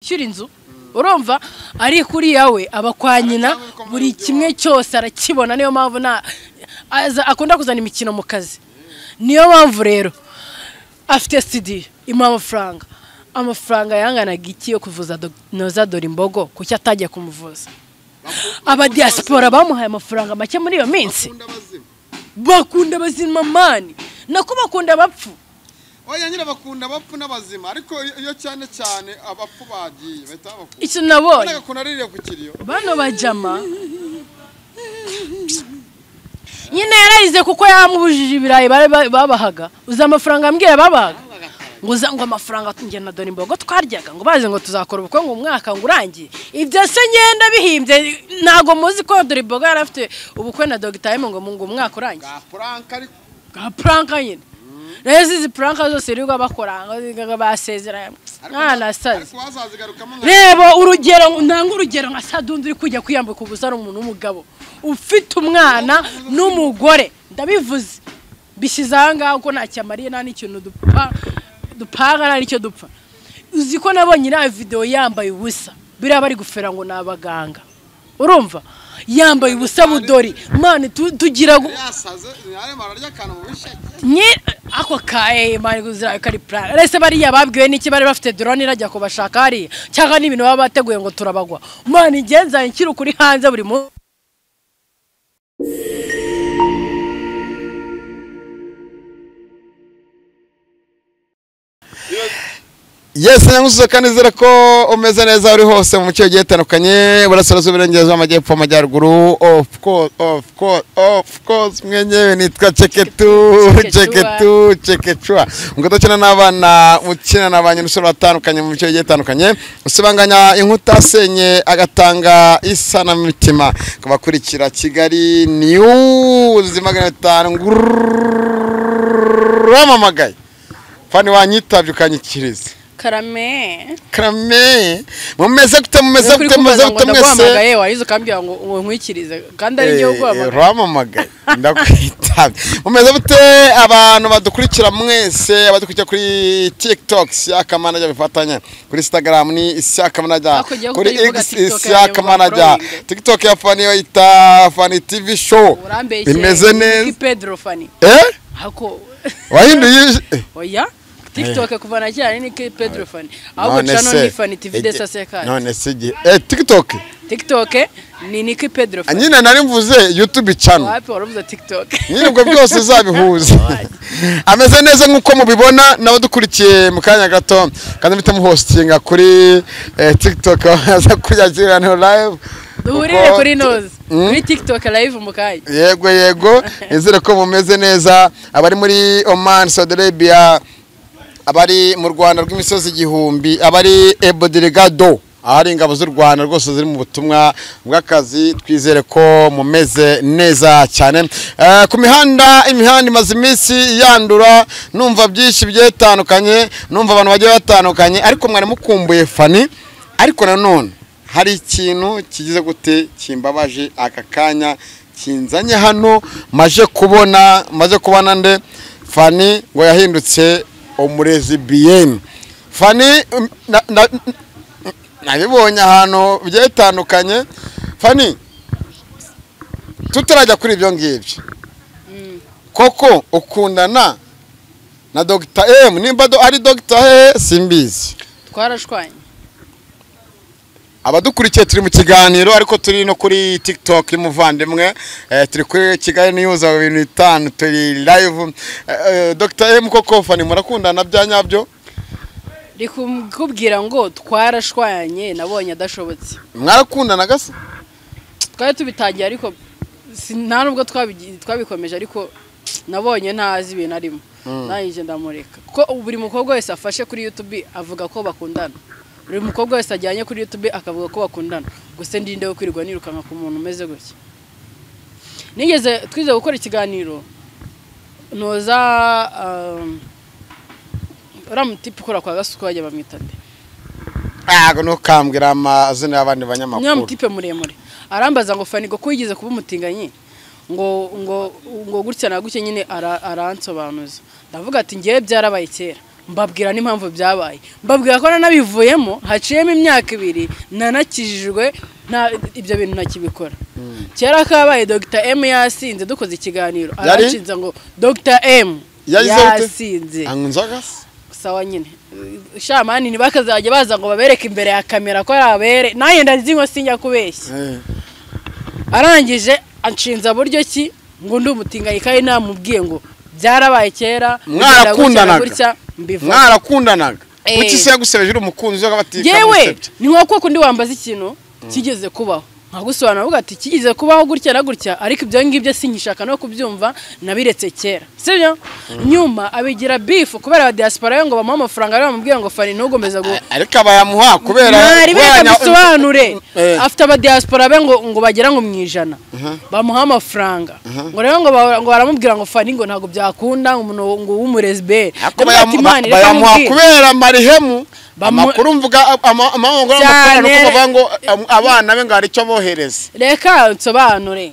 ushyira inzu urumva ariko uriya we aba kwa nyina buri kimwe cyose arakibona niyo mpamvu nta akunda kuzana imikino mu kazi niyo mpamvu rero afite sidi imuha amafaranga amafaranga yanganaga iki yo kuvuza noza dore imbogo kuki atajya kumuvuza abadiyasipora bamuhaye amafaranga make muri iyo minsi bakunda abazima mani nako bakunda abapfu oya nyine bakunda abapfu n'abazima ariko iyo cyane cyane abapfu bagiye bahita abapfu icyo nabonye agakunda aririye ku kiriyo bano bajama nyine yarayize kuko yamubujije ibirayi bari babahaga uzi amafaranga ambwira babahaga ngo uza ngo amafaranga njye na dore imbogo twaryaga ngo bazi ngo tuzakora ubukungu umwaka ngo urangiye ibyo se ngenda bihimbye ntabwo muzi ko dore imbogo yari afite ubukwe na dogitari ngo ngo umwaka urangiye bwa puranka ariko bwa puranka nyine rero izi puranka zose rero bakora basezeranye mwana sazi ariko wazazigarukamo nka reba urugero ntanga urugero nka sadundi uri kujya kwiyambika ubusa ari umuntu w'umugabo ufite umwana n'umugore ndabivuze bishyize aha ngaha ko ntacyamariye nta n'ikintu dupfa dupanga nta n'icyo dupfa uzi ko nabonye iriya videwo yambaye ubusa biriya bari gufera ngo ni abaganga urumva yambaye ubusa budori mani tu- tugira gu- yasaze arimo ararya akantu mu bisheke nye ako ka emani kuzira kari plan rese bariya babwiwe n'iki bari bafite drone irajya kubashaka hariya cyangwa n'ibintu baba bateguye ngo turabagwa mani ngenza nkiri kuri hanze buri munsi yes nyamusuzo kandi nizere ko umeze neza uri hose mu mucyo ugiye utandukanye burasirazuba iburengerazuba amajyepfo amajyaruguru of course of course of course mwenyewe nitwa ceketu ceketu cekecua ubwo dukina n'abana ukina na ba nyir'umusoro batandukanye mu mucyo ugiye utandukanye usibanganya inkuta asenye agatanga isanamitima kubakurikira kigali news magana atanu nguramamagaye fani wanyitabye ukanyikiriza karame karame mumeze gute mumeze gute mumeze gute mwese ndaguhamagaye warize ukambwira ngo ngo nkwikirize kandi ari njyewe uguhamagaye uramamagaye ndakwitabye mumeze gute abantu badukurikira mwese abadukurikira kuri tiktok siakamanajya bifatanya kuri instagram ni isiakamanajya Hakurya kuri y'uko uyivuga x TikTok yawe isiakamanajya bafollowing. tiktok ya fani yo yita fani tv show urambeshye bimeze ni neza pedro fani eh hako wahinduye ij- eh, oya tiktok kuva na cyane ni ki pedro fani ahubwo none cano se, ni fani tv ege- desa sekari none se igihe eh tiktok tiktok ni niki pedro Ah, fani nyine nari mvuze youtube channel wapi waravuze tiktok nyine ubwo byose uzabihuza ameze neza nk'uko mubibona n'abadukurikiye mu kanya gato kandi mpita muhostinga kuri eh, tiktok baza kuyakirana live duhurire Kuko- kuri noze Mm? kuri tiktok live mu kanya yego yego nizere ko mumeze neza abari muri oman saudi arabia abari mu rwanda rw'imisozi igihumbi abari ebodirigado ahari ingabo z'u rwanda rwose ziri mu butumwa bw'akazi twizere ko mumeze neza cyane Eh, ku mihanda imihanda imaze iminsi yandura numva byinshi bigiye bitandukanye numva abantu bagiye batandukanye ariko mwari mukumbuye fani ariko nanone hari ikintu kigize gute kimbabaje aka kanya kinzanye hano maje kubona maze kubona nde fani ngo yahindutse umurezi biyeni fani mm, na- na- n- nabibonye ahantu bigiye bitandukanye fani tutarajya kuri ibyo ngibyo koko ukundana na dogita emu nimba do- ari dogita he simbizi twarashwanye abadukurikiye turi mu kiganiro ariko turi no kuri tiktok y'umuvandimwe eh, turi kuri kigali news aho ibintu bitanu turi live eh, eh, dr m koko fani murakundana bya nyabyo ndi kubwira ngo twarashwanye nabonye adashobotse mwarakundana gasa twari tubitangiye ariko si- nta nubwo twabigi- twabikomeje ariko nabonye ntazi ibintu arimo nangije ndamureka ko buri mukobwa wese afashe kuri youtube avuga ko bakundana buri mukobwa wese ajyanye kuri youtube akavuga ko bakundana gusa ndinde kwirirwa nirukanka ku muntu umeze gutya nigeze twize gukora ikiganiro noza um, uriya mutipe ukora kwa gasuku bajya bamwita nde ntago ntukambwira amazina y'abandi niba banyamakuru mutipe muremure arambaza ngo fani ngo ko wigeze kuba umutinganyi ngo ngo ngo gutya na gutya nyine ara- aransobanuza ndavuga ati ngewe byarabaye kera mbabwira n'impamvu byabaye mbabwira ko nanabivuyemo haciyemo imyaka ibiri nanakijijwe nta ibyo bintu ntakibikora kera kabaye dogita emu yasinze dukoze ikiganiro Yari? aranshinze ngo dogita emu Yagize ute? yasinze anywa inzoga se sawa nyine shamani ntibakazajya baza ngo babereke imbere ya kamera ko ari abere nanjye ndazinywa sinjya kubeshya Eh, arangije anshinza buryo ki ngo ndi umutinganyi kandi namubwiye ngo byarabaye kera gutya na Mwarakundanaga. gutya mbivuga mwarakundanaga Eh. kuki se yagusebeje uri umukunzi we akabatika yewe amusebye? ni nko kuko undi wambaza ikintu kigeze kubaho nkagusobanura avuga ati kigeze kubaho gutya na gutya ariko ibyo ngibyo sinkishaka no kubyumva nabiretse kera sibyo nyuma abigira bifu kubera aba diaspora yo ngo bamuhe amafaranga ariyo bamubwira ngo fani ntugomeze gu ariko abayamuha kubera mwari kubera nya- bisobanure Eh. afite abadiaspora be ngo ngo bagera ngo mu ijana bamuha amafaranga ngo rero ngo ba- ngo baramubwira ngo fani ngo ntabwo byakunda ngo umuntu ngo w'umuresiberi ariko bayamu- ba- bayamuha kubera marihemu Bamu- amakuru mvuga ama- amahanga y'amakorano Cyane. kuko bavuga ngo am- abana be ngo hari icyo bohereza reka nsobanure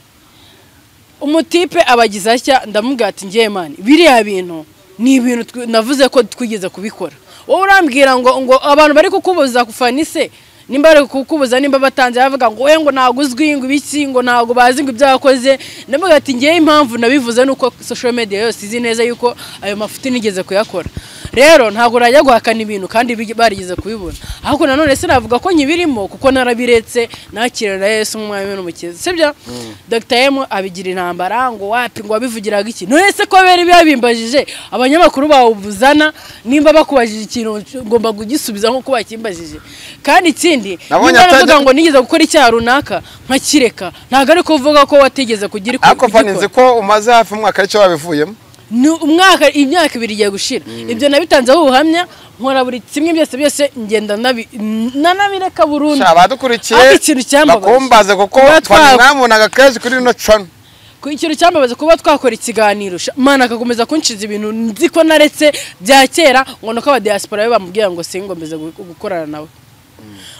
umutipe abagize atya ndamubwira ati ngiye mani biriya bintu ni ibintu twi- navuze ko twigeze kubikora wowe urambwira ngo ngo abantu bari kukubuza kufana se nimba bari kukubuza nimba batanze bavuga ngo we ngo ntabwo uzwi ngo ibiki ngo ntabwo bazi ngo ibyo wakoze ndavuga ati ngewe impamvu nabivuze nuko social media yose izi neza yuko ayo mafuti nigeze kuyakora rero ntabwo urajya guhakana ibintu kandi bigi- barigeze kubibona ahubwo nanone sinavuga ko nkibirimo kuko narabiretse nakirana yesu nk'umwami n'umukiza sibyo dr m abigira intambara ngo wapi ngo wabivugiraga iki none se ko bari babimbajije abanyamakuru bawubuzana nimba bakubajije ikintu ngomba kugisubiza nk'uko bakimbajije kandi ikindi Nabonye nimba atajya- navuga ngo nigeze gukora icyaha runaka nkakireka ntabwo ari kuvuga ko watigeze kugira iku- ariko fani ugikora. nzi ko umaze hafi umwaka aricyo wabivuyemo Ni umwaka imyaka ibiri igiye gushira ibyo nabitanzeho ubuhamya nkora buri kimwe byose byose ngenda nabi- nanabireka burundu Sha, abadukurikiye Ariko ikintu cyambabaje. bakumbaze kuko Kuba twa- fani mwamubonaga kenshi kuri rino cano Ku ikintu cyambabaza kuba twakora ikiganiro sha, mana akakomeza kunshiza ibintu nzi ko naretse bya kera ngo nuko abadiaspora be bamubwira ngo singomeze gu- gukorana nawe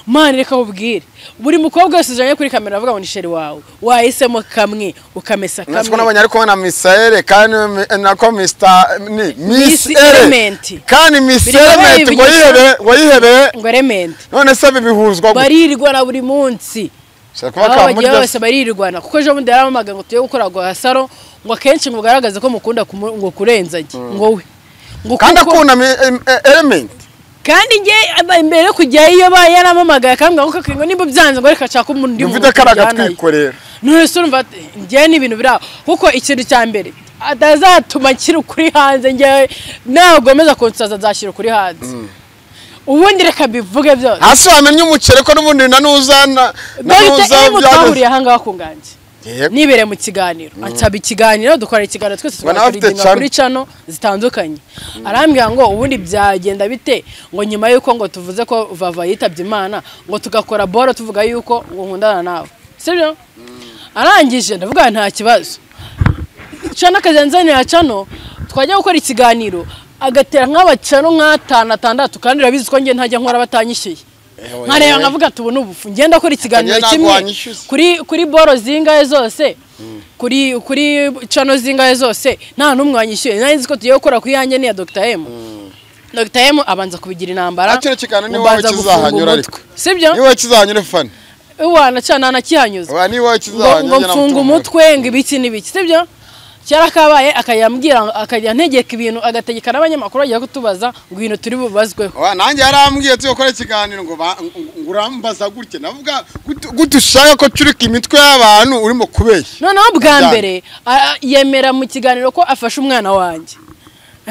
mana reka ubwire buri mukobwa wese ujanye kuri kamera avuga ngo ni sheri wawe wahisemo kamwe ukamesa Mwese ko kamwe nabonye ariko na Miss Ere kandi mi- nako Mr ni Miss Miss Ere Element. kandi Miss Biri kubaho Element ngo ibinyoma. yihebere ngo yihebere ngo element none se bibihuzwa gute? baririrwa na buri munsi Shaka kuba aho bagiye kamurya bose baririrwana kuko ejo bundi yaramamaga ngo tuye gukora gwa saro ngo akenshi ngo ugaragaze ko mukunda kumu- ngo kurenzage ngo we ngo kandi kuko- akunda mi- em- e- Element kandi njye aba- mbere yo kujyayo ba yaramamagaye akambwira ngo kaka, ngo nimba byanze ngo reka nshaka umuntu undi mvide muntu karaga tujyanayo." twikorera none se urumva ati, njye ni ibintu biri aho kuko ikintu cya mbere atazatuma nshyira ukuri hanze njyewe nagomeza kunsaza nzashyira ukuri hanze ubundi reka mbivuge byose hasi wamenye umuceri ko n'ubundi nanuza na- nanuza dogita emu byabuze. twahuriye ahangaha ku nganji Yego. nibereye mu kiganiro ansaba ikiganiro dukora ikiganiro twese Ngo nawe tugakora afite ingingo kuri channel. cano zitandukanye arambwira ngo ubundi byagenda bite ngo nyuma yuko ngo tuvuze ko vava yitabye imana ngo tugakora boro tuvuga yuko ngo nkundana nawe sibyo arangije ndavuga nta kibazo cano akazenzani ya cano twajya gukora ikiganiro agatera nk'abacano nk'atanu atandatu kandi urabizi ko njye ntajya nkora batanyishyuye Ewe. nkareba nkavuga ati ubu ni ubufu ngenda akora ikiganiro Ntabwo kimwe wanyishyuza. kuri kuri boro zingahe zose kuri kuri cano zingahe zose nta n'umwe wanyishyuye nari nzi ko tugiye gukora ku yanjye n'iya dogita emu dogita emu abanza kubigira intambara Ah, kino kiganiro ni ngo wowe mbanza gufunga kizahanyura ariko. umutwe. sibyo ni wowe kizahanyura fani wana cana nakihanyuza Oya, ni wowe ngo kizahanyura ngo njye mfunga namutumira. umutwe ngo ibiki n'ibiki sibyo cyara kabaye akajya ambwira akajya antegeka ibintu agategeka n'abanyamakuru bagiye kutubaza ngo ibintu turi bubazweho Oya, nanjye yarambwiye turi gukora ikiganiro ngo ba- ngo- ngo urambaza gutya navuga gute- gute ushaka ko curika imitwe y'abantu urimo kubeshya noneho bwa Cyane. mbere a- a- yemera mu kiganiro ko afashe umwana wanjye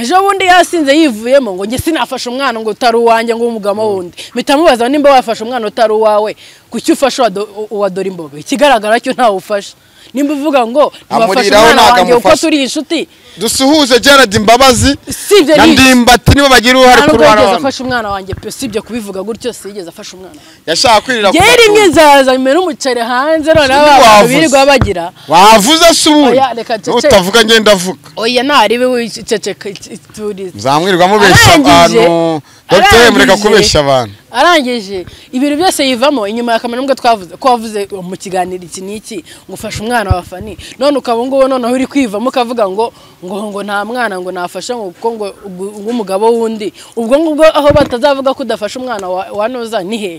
ejo bundi yasinze yivuyemo ngo njye sinafashe umwana ngo utari uwanjye ngo umugamo wundi mpita mubaza nimba wafashe umwana utari uwawe kuki ufashe uwa do- uwa dore imboga ikigaragara cyo ntawe ufashe nimba uvuga ngo ntiwafashe Amuriraho umwana ntabwo wanjye kuko amufashe. turi inshuti dusuhuze gerard imbabazi si ibyo na ni iki? ndimbati nibo bagira uruhare nta ku nubwo yigeze ruhare afashe umwana wanjye pe sibyo kubivuga gutyo siyigeze afashe umwana yashaka kwirira ku yari rimwe matunda. nzaza nyuma n'umuceri hanze noneho Sibyo abantu wavuze. birirwa bagira wavuze se ubundi Oya, reka cece. utavuga njye ndavuga oya ntaribe wiceceka iturize muzamwirirwa mubeshya Arangije. abantu Dr mureka Arangije. kubeshya abantu arangije ibintu byose yivamo inyuma ya kamera nubwo twavuze ko wavuze mu kiganiro iki n'iki ngo ufashe umwana wa fani none ukaba ubu ngubu noneho uri kwivamo ukavuga ngo ngo ngo nta mwana ngo nafashe ngo kuko ngo ubwo- ng'umugabo w'undi ubwo ngubwo aho batazavuga ko udafashe umwana wa wa noza ni he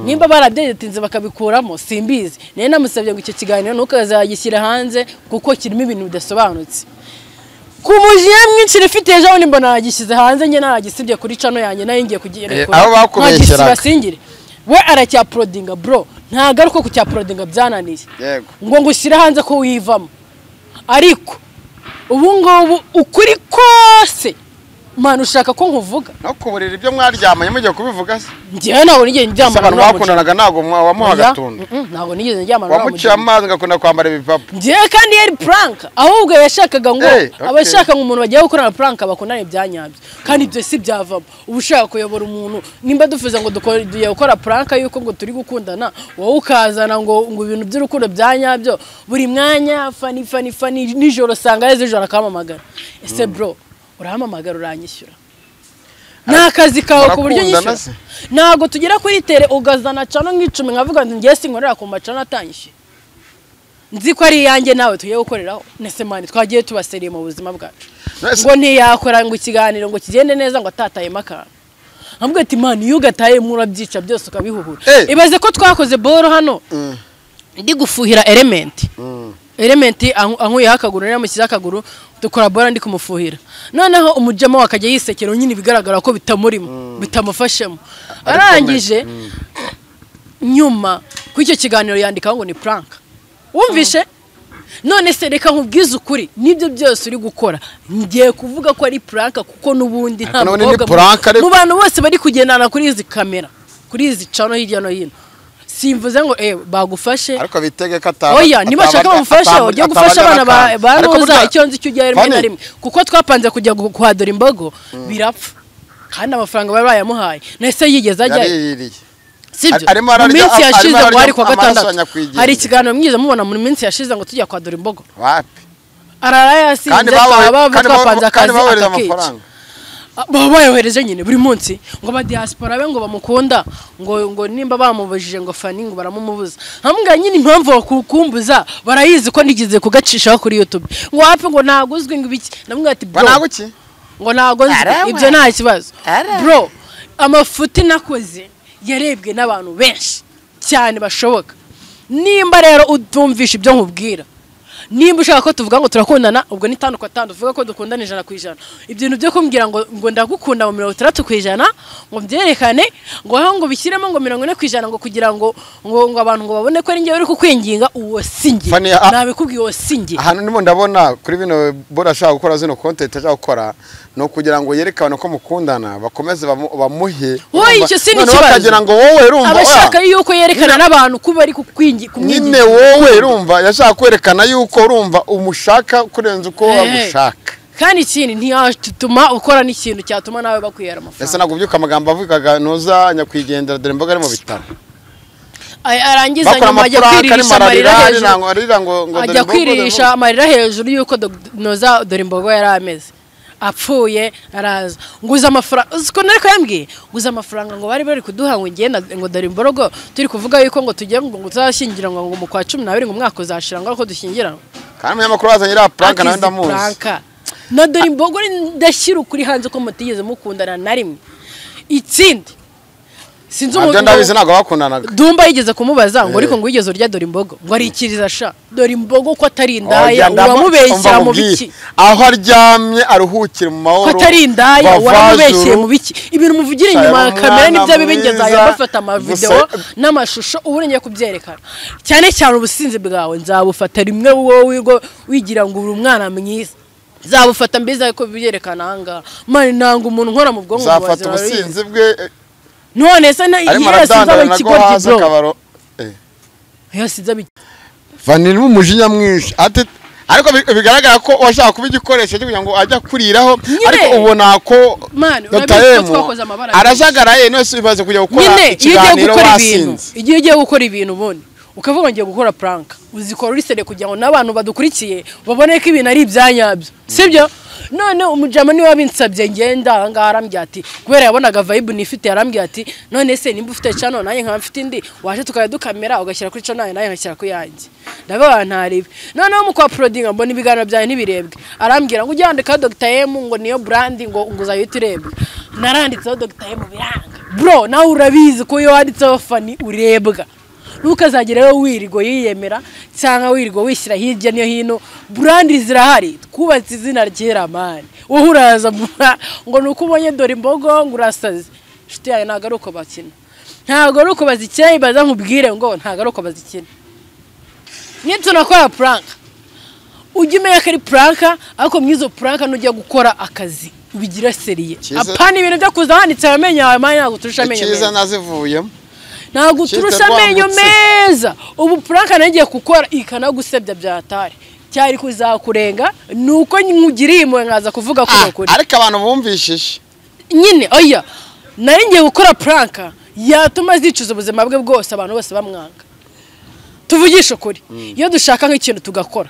nimba barabyetinze bakabikuramo simbizi nayo namusabye ngo icyo kiganiro ntukazagishyire hanze kuko kirimo ibintu bidasobanutse ku mujinya mwinshi rifite ejo bundi mbona nagishyize hanze njye nagisibye kuri cano yanjye nayo ngiye kugirekura Eh, aho bakubeshyeraga. basingire we aracyaporodinga bro ntagaruka ku cyaporodinga byananiye yego ngo ngushyire hanze ko wivamo ariko ubu ngubu ukuri kose mwana ushaka ko nkuvuga no ku buriri ibyo mwaryamanye mugiye kubivuga se njyewe ntabwo nigeze Ese ndyamana abantu n'uwo mugeni. bakundanaga ntabwo mwa- wamuha Oya, agatunda mm-mm, ntabwo nigeze ndyamana n'uwo wamuciye mugeni. amazi agakunda kwambara ibipapu ngewe kandi yari puranka ahubwo yashakaga ngo Eh, okay. abashaka ngo umuntu bagiye gukorana puranka bakundane byanyabyo kandi ibyo si byavamo uba ushaka kuyobora umuntu nimba dufuza ngo dukore- tugiye gukora puranka yuko ngo turi gukundana wowe ukazana ngo ngo ibintu by'urukundo byanyabyo buri mwanya fani fani fani nijoro usanga yeze ijoro akampamagara ese bro urahamamagara uranyishyura ni akazi kawe ku buryo Murakundana nyishyura se? ntabwo tugera kuri tere ugazana cano nk'icumi nkavuga ngo ngiye sinkorera ku macano atanyishyuye nzi ko ari iyanjye nawe tugiye gukoreraho nese mani twagiye tubaseriye mu buzima bwacu Nese- ngo ntiyakora ngo ikiganiro ngo kigende neza ngo atatayemo akantu nkamubwira ati mani iyo ugatayemo urabyica byose ukabihuhura Eh. ibaze ko twakoze boro hano ndi gufuhira elementi elementi anku- ankuyeho akaguru nari yamushyizeho akaguru dukora bora ndi kumufuhira noneho umujama we akajya yisekera nyine bigaragara ko bitamurimo bitamufashemo arangije nyuma kuri icyo kiganiro yandikaho ngo ni puranka wumvishe none se reka nkubwize ukuri nibyo byose uri gukora ngiye kuvuga ko ari puranka kuko n'ubundi nta none ni mukobwa mu- prank ariko- mu bantu bose bari kugendana kuri izi kamera kuri izi cano hirya no hino simvuze ngo eh bagufashe ariko bitege ko ataba oya nibashaka bamufasha ataba- ujye ataba- gufasha abana ba- ataba- ba Ariko ntuza burya- icyo nzi cyo ujyayo rimwe na Fanny, rimwe kuko twapanze kujya gu- kuhadura imbogo birapfa kandi amafaranga bari bayamuhaye nahise yigeze ajyayo yariririye sibyo Arimo mu ararya- minsi arimo yashize ngo ararya hari kuwa amaraso gatandatu ya nyakwigenga. hari ikiganiro mwiza mubona mu minsi yashize ngo tujya kwadura imbogo wapi arara kandi yasinze bawe- twaba bava kandi bawe- twapanze kandi akazi bawohereza akakica amafaranga baba bayohereje nyine buri munsi ngo aba diaspora be ngo bamukunda ngo ngo nimba bamubujije ngo fani ngo baramumubuza hamwe nyine impamvu bakukumbuza barayizi ko nigeze kugacishaho kuri youtube ngo wapi ngo ntabwo uzwi ngo ibiki namwe ati bro banaga iki ngo ntabwo nzi Arawe. ibyo nta kibazo Arawe. bro amafuti nakoze yarebwe n'abantu benshi cyane bashoboka nimba rero utumvisha ibyo nkubwira nimba ushaka ko tuvuga ngo turakundana ubwo ni tandukwa tandu tuvuga ko dukundana ijana ku ijana ibintu byo kumbwira ngo ngo ndagukunda mu mirongo itandatu ku ijana ngo byerekane ngo aho ngo bishyiremo ngo mirongo ine ku ijana ngo kugira ngo ngo ngo abantu ngo babone ko ari njyewe uri kukwinginga uwo si njye Fani, a- nabikubwiye uwo si njye ahantu ndimo ndabona kuri bino bora ashaka gukora zino kontenti ashaka gukora ni ukugira ngo yereke abantu ko mukundana bakomeze bamu- bamuhe Wowe urumva? icyo si ni Noneho ikibazo. bakagira ngo wowe urumva oya, abashaka yuko yerekana n'abantu ko bari kukwingi nyine wowe urumva yashaka kwerekana yuko urumva umushaka kurenza uko Eh. bagushaka kandi ikindi ntiyatuma ukora n'ikintu cyatuma nawe bakwihera ese amafaranga ntabwo ubyuka amagambo avugaga ntuza nyakwigendera dore imboga ari mu bitaro Ay- arangiza bakora nyuma ajya amapuraka arimo kwiririsha amarira hejuru ararira arira ngo arira ngo ngo dore ajya imboga, dore kwiririsha imboga. amarira hejuru y'uko dog- noza dore imbogo yari ameze apfuye araza nguza amafaranga uzi ko nari kuyambwiye nguza amafaranga ngo bari bari kuduha ngo ngenda ngo dore imborogo turi kuvuga yuko ngo tugiye ngo ngo tuzashyingira ngo ngo mu kwa cumi n'abiri ngo umwaka uzashira ngo ariko dushyingiranwe kandi umunyamakuru wazanye iriya puranka nawe Akizi ndamuzi Franka. na dore imbogo ndashyira ukuri hanze ko mutigeze mukundana na rimwe ikindi sinzi nabyo ndabizi ntabwo bakundanaga dumba yigeze kumubaza ngo Eh. ariko ngo wigeze urya dore imbogo ngo arikiriza sha dore imbogo ko atari Oya, indaya ndama- uramubeshyera umva mu nkubwire. biki aho aryamye aruhukire mu ko mahoro atari indaya bavajuru. waramubeshyeye mu biki ibintu muvugira inyuma ya Cyane kamera umwana nibyo bibingenzi mwiza. aya bafata amavidewo Gusa- n'amashusho ubu ngiye kubyerekana cyane cyane ubusinzi bwawe nzabufata rimwe wowe ngo wigira ngo uri umwana mwiza nzabufata mbizi ariko byerekana ahangaha mani nanga umuntu nkora mu bwonko mu uzafata buzima ubusinzi bwe eh, none se na arimo yose nzaba aradandana nago ikigoryi hasi bro akabaro Eh. yose nzaba vanirimo umujinya mwinshi ati ariko bi- bigaragara ko washaka kuba igikoresho cyo kugira ngo ajye akuriraho Nyine. ariko ubona ko Man, Dr. urabizi ko M twakoze amabara arajagaraye none se bibaze kujya gukora nyine iyo ugiye ikiganiro gukora ibintu wasinze igihe ugiye gukora ibintu ubundi ukaba wongeye gukora puranka uzikora urisere kugira ngo n'abantu badukurikiye babone ko ibintu ari ibyanyabyo sibyo none umujama niwe wabinsabye ngenda ahangaha arambwira ati kubera yabonaga vibe nifite yarambwira ati none se nimba ufite cano nanjye nkaba mfite indi waje tukajya dukamera ugashyira kuri cano yanjye nanjye ngashyira ku yanjye ndabaha ntarebe noneho mu kwa porodinga mbona ibiganiro byanjye ntibirebwe arambwira ngo ujye wandikaho dogita emu ngo niyo burandi ngo ngo uzahite urebwe naranditseho dogita emu biranga bro nawe urabizi ko iyo wanditseho fani urebwa ntukazagere wowe wirirwa yiyemera cyangwa wirirwa wishyira hirya no hino burandi zirahari twubatse izina ryera mani wowe uraza ngo ni uko ubonye dore imbogo ngo urasaze inshuti yawe ntabwo ari uko bakina ntabwo ari uko bazikeye baza nkubwire ngo ntabwo ari uko bazikina niba tunakora puranka ujya umenya ko ari puranka ariko muri izo puranka nujya gukora akazi ubigira seriye Cyiza- apana ibintu byo kuza handitse amenyo yawe mani ntabwo turusha amenyo meza icyiza nazivuyemo ntabwo Cyiza turusha amenyo rwambutse. meza ubu puranka nagiye gukora ikanagusebya byatari cyari kuzakurenga ni uko nkugiriye impuhwe nkaza kuvuga ko ukuri ariko abantu bumvishije nyine oya nari ngiye gukora puranka yatuma zicuza ubuzima bwe bwose abantu bose bamwanga tuvugishe ukuri iyo dushaka nk'ikintu tugakora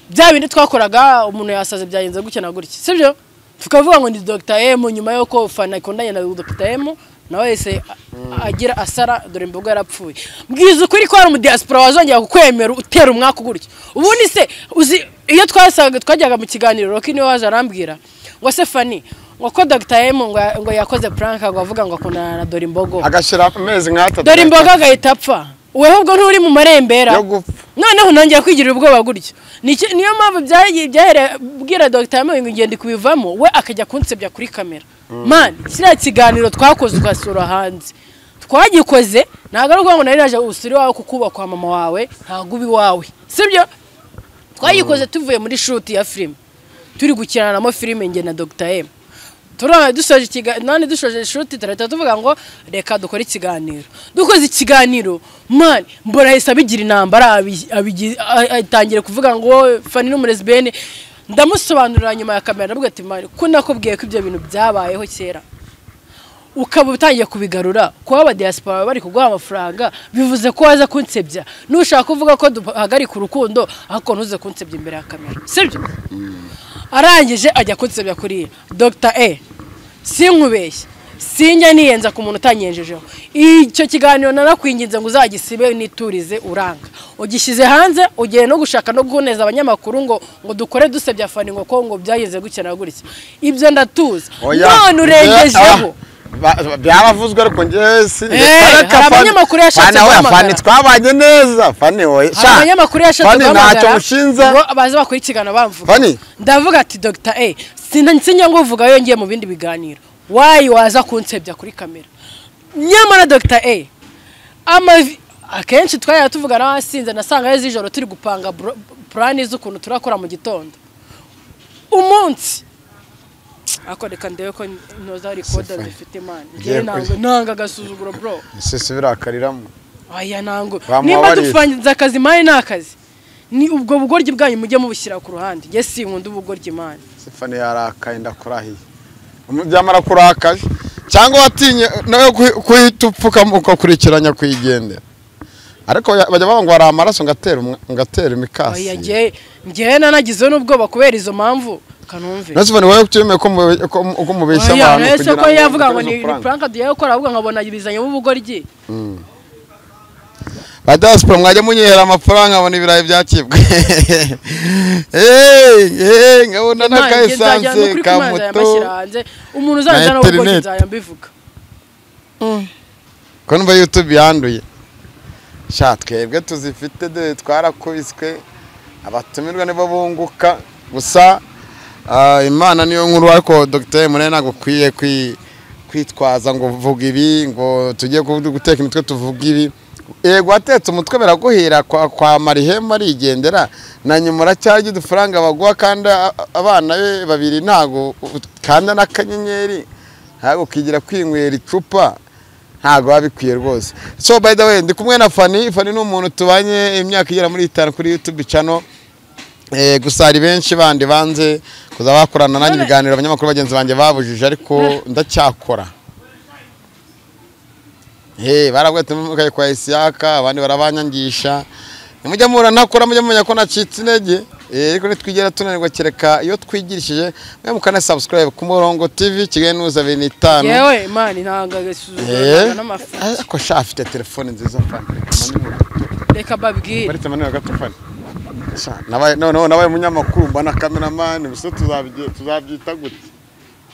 bya bindi twakoraga umuntu yasaze byagenze gutya na gutya sibyo tukavuga ngo ni dogita emu nyuma y'uko fana ikundanye na dogita emu nawe yahise a- agira asara dore imbogo yarapfuye mbwiza ukuri ko hari umudiyasipora wazongera kukwemera utera umwaka gutya ubundi se uzi iyo twasaga twajyaga mu kiganiro roki niwe waje arambwira ngo se fani ngo ko dogita emu ngo ya- ngo yakoze puranka ngo avuga ngo akundana na dore imbogo agashyira amezi nk'atatu dore imboga agahita apfa wowe ahubwo nturi mu marembera yo gupfa noneho nongeye kwigirira ubwoba gutyo Nicyo- niyo mpamvu byagiye byahereye bwira dogita ngo ngende kubivamo we akajya kunsebya kuri kamera mani kiriya kiganiro twakoze ugasura hanze twagikoze ntabwo ari ukuvuga ngo nari naje usure iwawe kukubakwa mama wawe ntabwo uba iwawe sibyo twayikoze tuvuye muri shuti ya filime turi gukinanamo filime nge na dogita emu turabona dusoje ikiganiro none dushoje shuti turahita tuvuga ngo reka dukore ikiganiro dukoze ikiganiro mani mbona yahise abigira intambara abi- abigi- a- atangira kuvuga ngo fani n'umurezibene ndamusobanurira nyuma ya kamera ndavuga ati mani ko nakubwiye ko ibyo bintu byabayeho kera ukaba utangiye kubigarura kuba abadiyasipora bari kuguha amafaranga bivuze ko waza kunsebya nushaka kuvuga ko duhagarika urukundo ariko ntuze kunsebya imbere ya kamera sibyo arangije ajya kunsebya kuriya dogita e sinkubeshye sinjya niyenza ku muntu utanyenjejeho icyo kiganiro nanakwinginze ngo uzagisibe niturize uranga ugishyize hanze ugiye no gushaka no guhoneza abanyamakuru ngo ngo dukore dusebya fani ngo ko ngo byagenze gutya na gutya ibyo ndatuza Oya, none urengejeho ah, ba- ba- byabavuzwe ariko njye si Eh, hari abanyamakuru yashatse guhamagara. fani twabanye neza fani wowe hari abanyamakuru yashatse fani ntacyo guhamagara ngo mushinza baze bakurikirana bamvuga Fani? ndavuga ati dogita e sinansinya ngo uvuga yongeye mu bindi biganiro wayi waza kunsebya kuri kamera nyamara dogita e amavi akenshi twajya tuvuga n'abasinze nasanga ari z'ijoro turi gupanga bro- purani z'ukuntu turakora mu gitondo umunsi ariko reka ndebe ko ntoza rikoda zifite imana Ngiye njyewe nanga- nanga agasuzuguro bro isisi birakariramo aya ntabwo Bamuha nimba barira. dupangiza akazi mani ni akazi ni ubwo bugoryi bwanyu mujye mubushyira ku ruhande njye sinkunda ubugoryi mani si fani yarakaye ndakurahiye umubyamara kurakaye cyangwa watinye nawe kuhi- kuhita upfukama ukakurikiranya kuyigendera ariko ya- bajya bavuga ngo hari amaraso ngatera umwa- ngatera imikasi aya njye njyewe nanagizeho n'ubwoba kubera izo mpamvu kanumve Nasi fani wowe utiyemeye ko mube- ko- ko mubeshya Oya, abantu ese ko yavuga ngo mutere ni izo puranka. puranka tugiye gukora ahubwo nkabona bizanye ubugoryi ba diaspora mwajya munyihera amafaranga abona ibirayi byakibwe Eh, eh, nkabona Imana, n'aka njye nzajya- ni esanse ukuri ko ka Imana moto yamashyira hanze umuntu uzaza na n'ubugoryi internet. nzajya mbivuga ko numva youtube yanduye sha twebwe tuzifite de twarakubiswe abatumirwa nibo bunguka gusa ah, imana niyo nkuru ariko dr munene ntabwo ukwiye kwi- kwitwaza ngo vuga ibi ngo tujye kuvuga- guteka imitwe tuvuga ibi yego watetse umutwe biraguhira kwa, kwa marihema arigendera na nyuma uracyaje udufaranga baguha kandi a- a- abana be babiri ntago kanda n'akanyenyeri ntabwo ukigira kwinywera icupa ntabwo biba bikwiye rwose so by the way ndi kumwe na fani fani ni umuntu tubanye imyaka igera muri itanu kuri youtube channel Eh, gusa hari benshi bandi banze kuza bakorana nanjye ibiganiro abanyamakuru bagenzi banjye babujije ariko ndacyakora he barabwete mukaye kwa Isiyaka abandi barabanyangisha mujya muranakora mujya mumenya ko nacitse intege eh, ariko nitwigera tunanirwa kereka iyo twigirishije mwe mukana subscribe ku murongo TV Kigali News 25 yewe mani ntabwo agasuzuguro eh n'amafi ariko sha afite telefone nziza fani reka babwire bari temaniwe gato fani sha nabaye noneho nabaye umunyamakuru mba na cameraman biso tuzabyita tuzabyita gute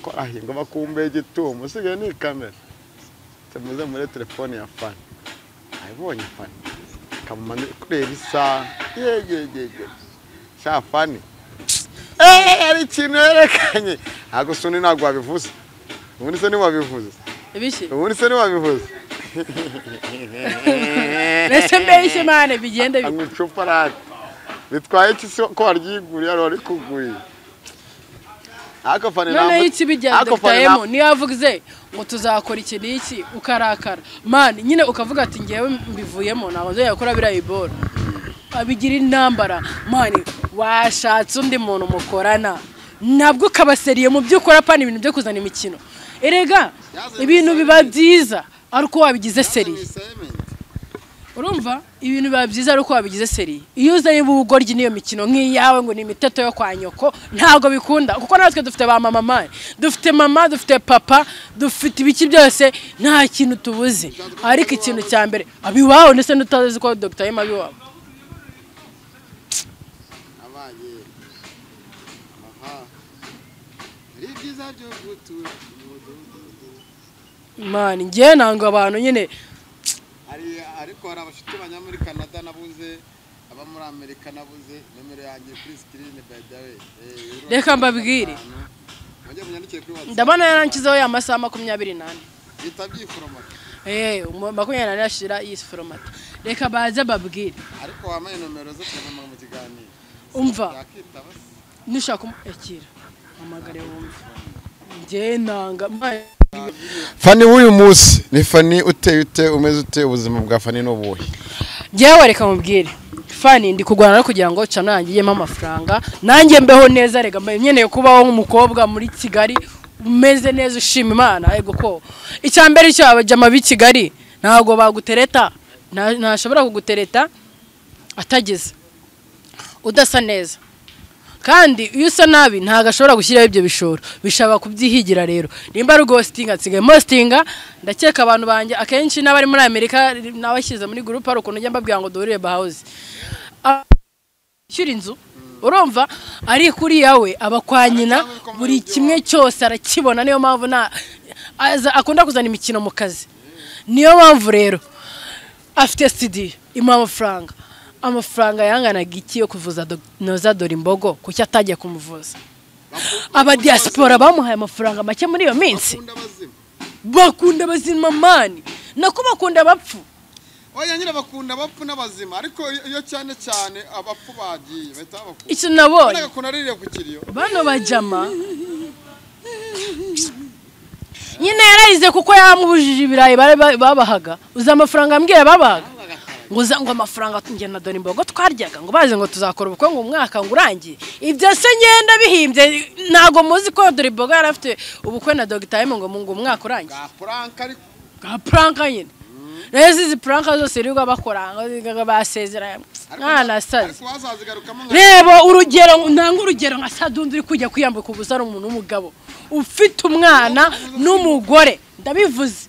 ko ahinga bakumbe igitumo usigaye ni kamera tumuze muri telefone ya fani ayibonye fani kamumani kureba isaha yegegege sha fani Eh, hari ikintu yerekanye ntabwo suni ntabwo wabivuze ubundi se ntiwabivuze bishe ubundi se ntiwabivuze mbese mbese mani bigende bi- anywa icupa rati bitwaye iki se ko waryiguriye wari kuguye ariko fani noneho ikibi bya ariko dogita fani ntabwo- emu niyo yavuze ngo tuzakora iki n'iki ukarakara mani nyine ukavuga ati ngewe mbivuyemo ntabwo nzajya gukora biriya ibora abigira intambara mani washatse undi muntu mukorana nabwo ukabaseriye mu byo ukora apana ibintu byo kuzana imikino erega ibintu biba byiza ari uko wabigize seriye urumva ibintu biba byiza ari uko wabigize seri iyo uzanye ubugoryi n'iyo mikino nk'iyawe ngo ni imiteto yo kwa nyoko ntabwo bikunda kuko natwe dufite ba mama mani dufite mama dufite papa dufite ibiki byose nta kintu tubuze ariko ikintu cya mbere abiwawe ndetse n'utazi ko dogita yema abiwawe abaye aha ari byiza byo gutura mu mudugudu mani ngewe ntabwo abantu nyine hari ariko hari abashuti bajya muri canada nabuze aba muri amerika nabuze nomero yanjye kuri sikirini bayi dawe Reka mbabwire. mujye munyandikire kuri watsapu ndabona yarangizeho y'amasaha makumyabiri n'ane bita byifuromata eee makumyabiri n'ane yashyira yisiforomata reka baze babwire ariko wambaye nomero zo kubona mu kiganiro umva yakitaba se nushaka umushyikira amagare wumve njye nanga mbaye- fani w'uyu munsi ni fani uteye ute umeze ute ubuzima bwa fani ni ubuhe njyewe reka mubwire fani ndi kurwana no kugira ngo cana yangiyemo amafaranga nanjye mbeho neza rega mbaye nkeneye kubaho nk'umukobwa muri kigali umeze neza ushima imana yego ko icya mbere icyo abajama b'i kigali ntabwo bagutereta Nta- ntashobora kugutereta atageze udasa neza kandi iyo usa nabi ntabwo ashobora gushyiraho ibyo bishoro bishobora kubyihigira rero nimba ari ghostinga nsigaye mostinga ndakeka abantu banjye akenshi n'abari muri amerika n'abashyize muri gurupe hari ukuntu njya mbabwira ngo duhurire bahawuzi shyira inzu urumva ariko uriya we aba kwa nyina buri kimwe cyose arakibona niyo mpamvu nta aza- akunda kuzana imikino mu kazi niyo mpamvu rero afite sitidiyo imuha amafaranga amafaranga yanganaga iki yo kuvuza dog- noza dore imbogo kuki atagiye kumuvuza abadiyasipora bamuhaye amafaranga make muri iyo minsi bakunda abazima mani nako bakunda abapfu oya nyine bakunda abapfu n'abazima ariko iyo- iyo cyane cyane abapfu bagiye bahita babakunda icyo nabonye mbega ukuntu aririye ku kiriyo bano bajama nyine yararize kuko yamubujije ibirayi bari ba- babahaga uzi amafaranga ambwira babahaga ngo uza ngo amafaranga njye na dore imbogo twaryaga ngo baze ngo tuzakora ubukwe ngo umwaka ngo urangiye ibyo se ngenda bihimbye ntabwo muzi ko dore imbogo yari afite ubukwe na dogita ngo mu- ngo umwaka urangiye bwa puranka ariko bwa puranka nyine rero izi puranka zose rirwa bakora ngo basezeranye mwana asaze ariko wazazigarukamo nka reba urugero ntanga urugero nka sadundi uri kujya kwiyambika ubusa ari umuntu w'umugabo ufite umwana n'umugore ndabivuze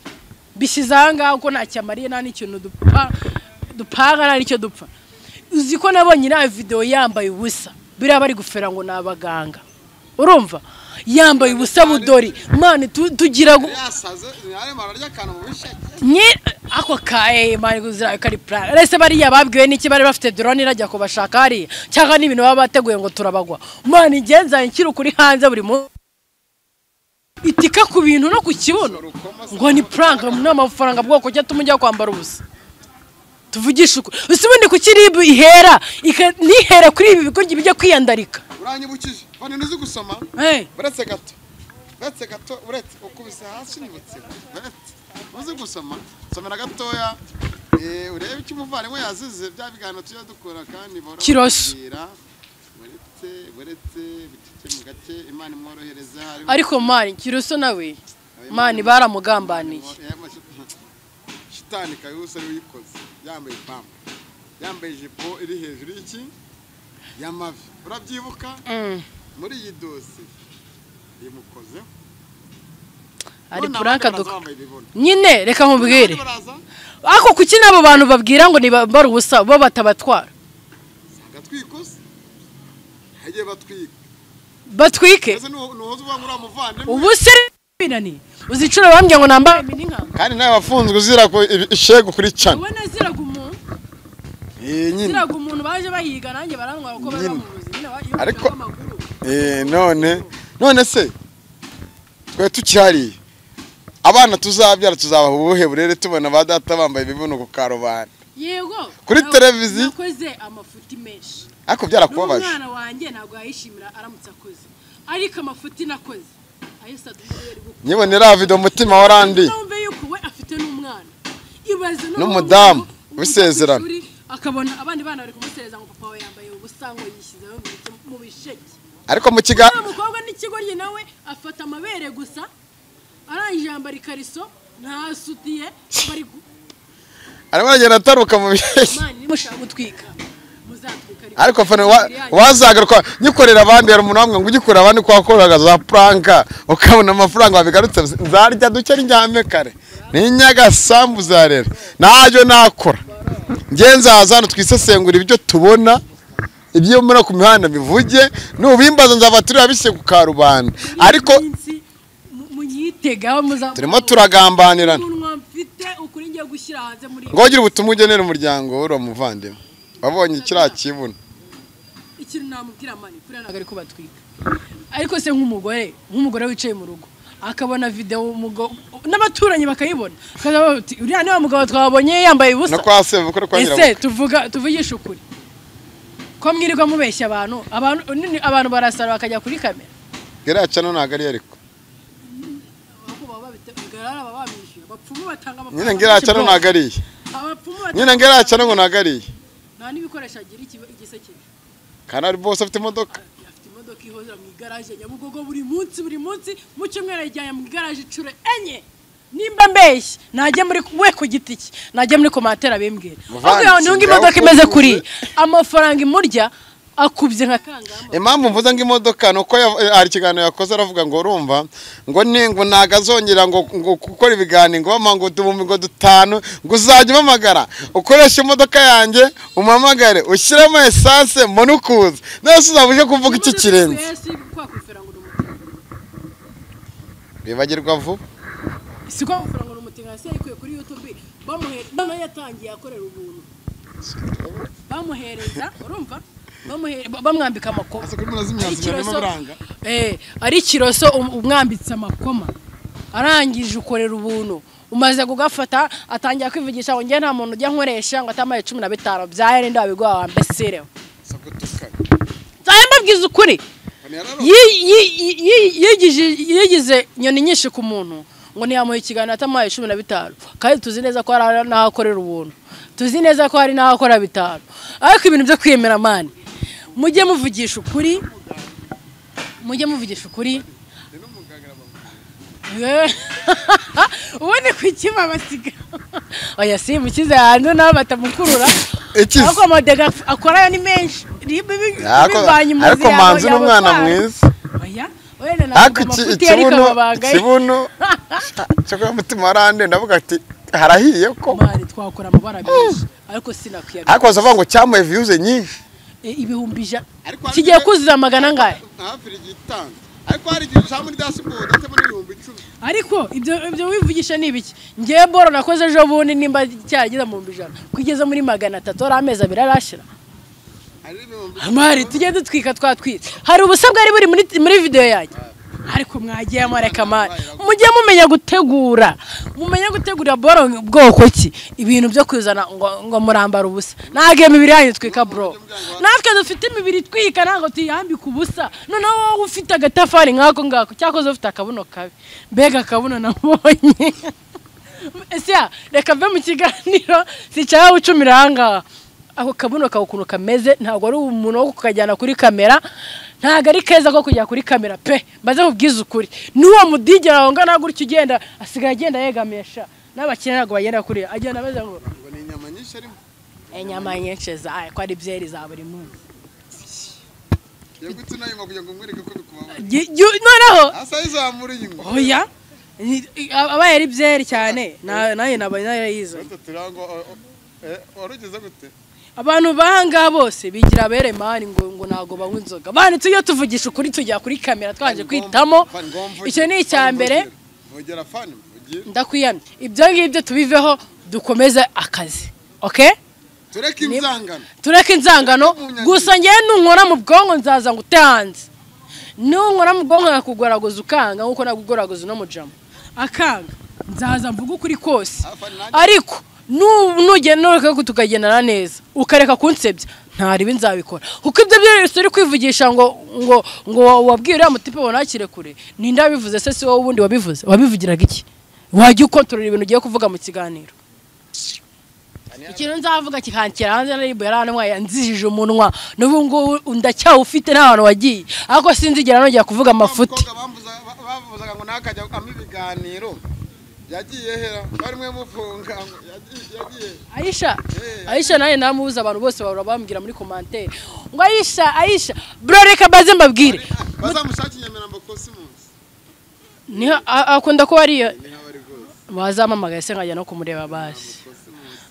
bishyize aha ngaha ko ntacyamariye nta n'ikintu dupfa dupanga nta n'icyo dupfa uzi ko nabonye iriya videwo yambaye ubusa biriya bari gufera ngo ni abaganga urumva yambaye ubusa budori mani tu- tugira gu- yasaze yarema ararya akantu mu bisheke nye ako ka eee mari guzira kari plan rese bariya babwiwe n'iki bari bafite drone irajya kubashaka hariya cyangwa n'ibintu baba bateguye ngo turabagwa mani igenza nkiri ukuri hanze buri munsi itika ku bintu no ku kibuno ngo ni prank ni amafaranga bwoko ki atuma ujya kwambara ubusa tuvugishe ukuri usi ubundi kuki ribu ihera ika- ntihere kuri ibi bigoryi bijya kwiyandarika uranyibukije fani ntuzi gusoma Eh, uretse gato uretse gato uretse ukubise hasi nibutse uretse uzi gusoma somera gatoya eh, urebe icyo umuvandimwe yazize bya biganiro tujya dukora kandi borohera Kiroso. uretse uretse bitike mu gake imana imworohereza hariho ariko mani kiruso nawe mani baramugambaniye Eh, mas- shitani kayihuse ari uyikoze yambaye ipamba yambaye ijipo iri hejuru y'iki y'amavi urabyibuka muri iyi dosiye imukozeho ari None puranka abandi baraza duka bambaye bibona. nyine reka nkubwire Abandi baraza, ariko kuki n'abo bantu babwira ngo ntibambare ubusa bo batabatwara usanga twikuze hagiye batwika batwike ese nuwo- nuwoza uvuga ngo uriya muvandimwe ubu se birani uzicura bambwiye ngo nambare imininka kandi nawe wafunzwe uzira ko ishego kuri cana ubona ziraga umuntu Eh, nyine ziraga umuntu baje bayiga nanjye barantwara uko bari Nyine. bamuzi nyine ba- iyo Ariko- bamuca amaguru. Eh, none none se twe tukihariye abana tuzabyara tuzabaha ubuhe burere tubona ba data bambaye ibibuno ku karubanda yego Kuri na- televiziyo? nakoze amafuti menshi ariko byarakubabaje n'umwana wanjye ntabwo yayishimira aramutse akoze ariko amafuti nakoze ayo sadumu yari gukora nyibonera video umutima warandi numve yuko we afite n'umwana ibaze noneho N'umudamu, umuntu- umuntu bisezerana. ku ishuri akabona abandi bana bari kumusereza ngo papa we yambaye ubusa ngo yishyizeho mu bice- mu bisheke ariko mu kiga wa mukobwa n'ikigo ye nawe afata amabere gusa arangije yambara ikariso ntasutiye bari gu- arimo aragenda ataruka mu bihe mani nimushaka gutwika muzatwika ariko ariko fana wa- wazagaruka nyikorera abandi hari umuntu wambwira ngo ugikorera abandi ko wakoraga za puranka ukabona amafaranga wabigarutse nzarya duke ndyame kare ninyagasambu uzarera ntabyo nakora njye nzaza hano twisesengura ibyo tubona ibyo muri ku mihanda bivuge n'ubimbaza nzaba tureba bise ku karubanda ariko iminsi mu- munyitegaho muzamubona turimo turagambanirana ukuntu mfite ukuri ngiye gushyira hanze muri ngo wagire ubutumwa ugenera umuryango uriya muvandimwe wabonye kiriya kibuno ikintu namubwira mani kuriya ntabwo ari kubatwika ariko se nk'umugore nk'umugore wicaye mu rugo akabona videwo umugo- n'abaturanyi bakayibona akazavuga bati uriya niwe mugabo twabonye yambaye ubusa no kwa sebuko no kwa nyirabukwe ese tuvuga tuvugisha ukuri ko mwirirwa mubeshya abantu abantu nini- abantu barasara bakajya kuri kamera kiriya cano ntabwo ari ariko abapfumu batanga amafaranga nyine ngiriya cano ntabwo ari iye abapfumu batanga nyine ngera cyane ngo nagariye nta n'ibikoresho agira ikiba- igiseke kandi ari bose afite imodoka afite imodoka ihozera mu igaraje nyabugogo buri munsi buri munsi mu cyumweru ayijyanye mu igaraje inshuro enye nimba mbeshya najya muri we ku giti cye najya muri komantere abimbwira Muvandimwe, ahubwo ntunga imodoka singaho imeze kuvuze. kuri amafaranga imurya akubye nka kangahe impamvu mvuze ngo imodoka ni uko yav- eh, hari ikiganiro yakoze aravuga ngo urumva ngo ni ngo ntabwo azongera ngo ngo gukora ibiganiro ngo bampa ngo duhumbi ngo dutanu ngo uzajya umpamagara ukoreshe imodoka yanjye umpamagare ushyiremo esanse mbone ukuza nose uzaba uje kuvuga iki kirenze bibagirwa vuba si ko amafaranga ni umutinga yasi yayikuye kuri yutube bamuhere noneho yatangiye akorera ubuntu bamuhereza urumva Bamuhere- ba- bamwambika amakoma Ese kuri murazi imyanzuro irimo buranga? Eh, ari kiroso um- umwambitse amakoma arangije ukorera ubuntu umaze kugafata atangira kwivugisha ngo njye nta muntu ujya nkoresha ngo atamaye cumi na bitanu byayarinda wabigwa wambesireho si gutukana nzajya mbabwiza ukuri Yi- yi- yi- yi- yigije- yigize inyoni nyinshi ku muntu ngo ntiyamuha ikiganiro atamaye cumi na bitanu kandi tuzi neza ko hari n'aho akorera ubuntu tuzi neza ko hari n'aho akora bitanu ariko ibintu byo kwiyemera mani mujye muvugisha ukuri mujye muvugisha ukuri Eh, ubundi ku icyuma basiga oya si mukize hanze nabo batamukurura Ikize. ahubwo amadega akorayo ni menshi ribe bivanye mu ariko nzira yawe- manzi ni yawe umwana kwanga. mwiza Oya, wenda navuga ariko iki- amafuti yari ikibuno kamabanga ye. ikibuno cyo umutima warande ndavuga ati harahiye ko Mari twakora amabara menshi ariko sinakwiyaga ariko wazavuga ngo cyamuye viyuze nyinshi E, ibihumbi ijana Ariko hari kigiye igihe- kuzura magana angahe hafi igitanda ariko hari igihe uca muri dashboard atema n'ibihumbi icumi ariko ibyo ibyo wivugisha ni ibiki ngewe boro nakoze ejo bundi nimba cyarageza mu bihumbi ijana kugeza muri magana atatu ari amezi abiri arashira hari n'ibihumbi mari tujye dutwika twatwitse hari ubusa bwari buri muri, muri videwo yanjye ariko mwagiye mureka mari mujye mumenya gutegura mumenye gutegurira boro bwoko ki ibintu byo kuzana ngo, ngo murambara ubusa ntabwo iyo mibiri yanyu twika bro natwe dufite imibiri twika ntabwo tuyambika ubusa noneho wowe ufite agatafari nk'ako ngako cyakoze ufite akabuno kabi mbega akabuno nabonye ese ya, reka mve mu kiganiro sicara ucumira ahangaha ako kabuno kawe ukuntu kameze ntabwo ari umuntu wo kukajyana kuri kamera ntabwo ari keza ko kujya kuri kamera pe mbaze nkubwize ukuri n'uwo mudigera wangana gutya ugenda asigaye agenda yegamisha n'abakire ntabwo bagenda kure agenda abaza ngo ngo ni inyama nyinshi arimo inyama nyinshi zawe ko ari byeri za buri munsi yagutse inayuma kugira ngo mwereke ko bikubabaye Gi- gi- noneho asa yizamura inyuma oya ni- abaye ari byeri cyane na- nayo naba narayize Gatatu turango o- o- eh, warugeze gute abantu bahangaha bose bigira aberemani ngo ngo ntabwo banywa inzoga banditse iyo tuvugisha ukuri tujya kuri kamera twanje kwitamo Fan, ngo mvugire, icyo ni icya fan, mbere mvugire. vugera fani mvugire ndakwiyamye ibyo ngibyo tubiveho dukomeze akazi oke tureke inzangano tureke inzangano gusa ngewe nunkora mu bwonko nzaza ngute hanze nunkora mu bwonko nakugoragoza ukanga nkuko nakugoragoza uno mujama akanga nzaza mvuga ukuri kose Ah, Fani, nanjye- ariko nu- nugenda ureka tukagendana neza ukareka kunsebya ntaribi nzabikora kuko ibyo byose uri kwivugisha ngo ngo ngo wabwiye uriya mutipe ngo ntakire kure ninde wabivuze se si wowe ubundi wabivuze wabivugiraga iki wajya ukontorora ibintu ugiye kuvuga mu kiganiro ikintu nzavuga kikankera hanze na ribu yaranwaye nzijije umunwa n'ubu ngubu ndacyawufite nta hantu wagiye ariko sinzigera nongera kuvuga amafuti Abakobwa bambuza- ba- bavuzaga ngo ntakajya ampa ibiganiro yagiye hera bari mwe mufunga ngo yagiye yagiye ayisha Eh, ayisha nawe namubuze abantu bose bahora bambwira muri komantere ngo ayisha ayisha bro reka baze mbabwire bazamushake inyamirambo kosimusi niho a- akunda kuba ariyo ni nk'abari rwose bazampamagaye se nkajya no kumureba basi kosimusi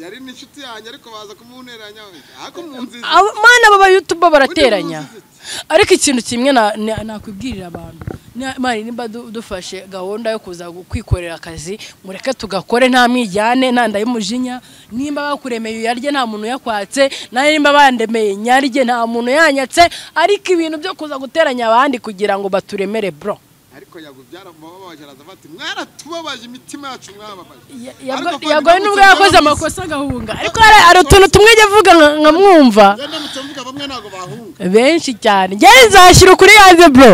yari n'inshuti yanjye ariko baza kumunteranya ariko mu nziza Abo- mana baba yutuba barateranya Undi muzi ariko ikintu kimwe na- na- nakwibwirira abantu Na- mari nimba du- dufashe gahunda yo kuza gu- kwikorera akazi mureke tugakore nta mwijyane nta nda y'umujinya nimba bakuremeye uyarye nta muntu uyakwatse nawe nimba bandemeye nyarye nta muntu yanyatse ariko ibintu byo kuza guteranya abandi kugira ngo baturemere bro ariko yago byaramubabaje araza bati mwaratubabaje imitima yacu mwababaje Ya- Ariko yago- Fani, yagoye n'ubwo ndamutse yakoze mvuga- amakosa agahunga ariko hari hari utuntu tumwe ajya avuga nka- nkamwumva Njye ndamutse mvuga bamwe ntabwo bahunga benshi cyane ngewe nzashyira ukuri yanze bro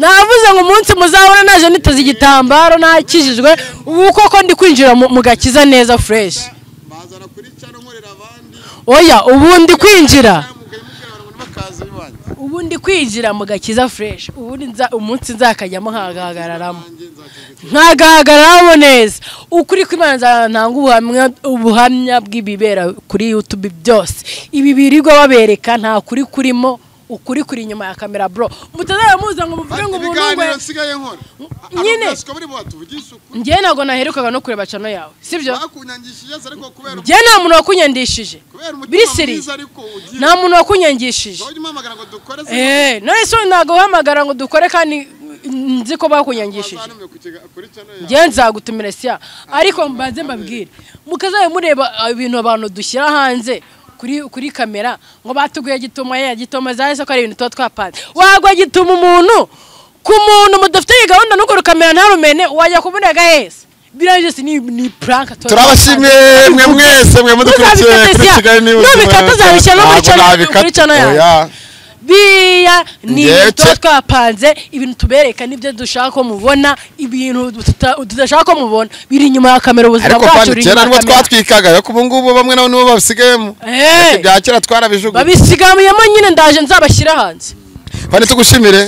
navuze ngo umunsi muzabona naje niteze igitambaro nakijijwe ubu koko ndi kwinjira mu mu gakiza neza fresh bazana kuri cyano nkorera abandi oya ubu ndi kwinjira yamugaye mubwira abantu ngo nibakaze bibanze ubu ndi kwinjira mu gakiza fresh ubundi nza- umunsi nzakajyamo nkagahagararamo nanjye nzakigutera nkagahagararamo neza ukuri kw'imana nzatanga ubuhamya ubuhamya bw'ibibera kuri youtube byose ibi birirwa babereka nta kuri kurimo ukuri kuri inyuma ya kamera bro mutazaramuza ngo muvuge ngo umuntu ibiganiro ngo nsigaye nkora Nyine. abakasiko bari batuvugisha ukuri njyewe ntabwo naherukaga no kureba cano yawe sibyo bakunyangishije se ariko kubera njyewe nta muntu wakunyandishije kubera umutima biri siri mwiza ariko ugiye nta muntu wakunyangishije wajya umuhamagara ngo dukore eee none se ntabwo uhamagara ngo dukore kandi nzi ko bakunyangishije wazanumiye ku kiga- kuri cyano yawe njyewe nzagutumira siya ariko mbanze mbabwire mukazajya mureba ibintu abantu dushyira hanze kuri kuri kamera ngo batuguye gituma ya gituma za ko ari ibintu tuba twapanze wagwa gituma umuntu ku muntu mudafite gahunda n'uko rukamera ntarumene wajya kubonega hese birangije si ni ni prank tuba- turabashimiye mwe mwese mwe mudukurikiye Tuzabikata kuri siya. kigali niba Nubikata uzabishyira no muri channel- muri channel yawe. biya ni Ndetse- ibintu tuba twapanze ibintu tubereka n'ibyo dushaka ko mubona ibintu tuta- tudashaka ko mubona biri inyuma ya kamera ubuzima ariko bwacu kandi buri kera inyuma nibo ya kamera twatwikaga ariko ubu ngubu bamwe nabo nibo babisigayemo Eh, ibya kera twarabijugunya babisigayemo nyine ndaje nzabashyira hanze kandi tugushimire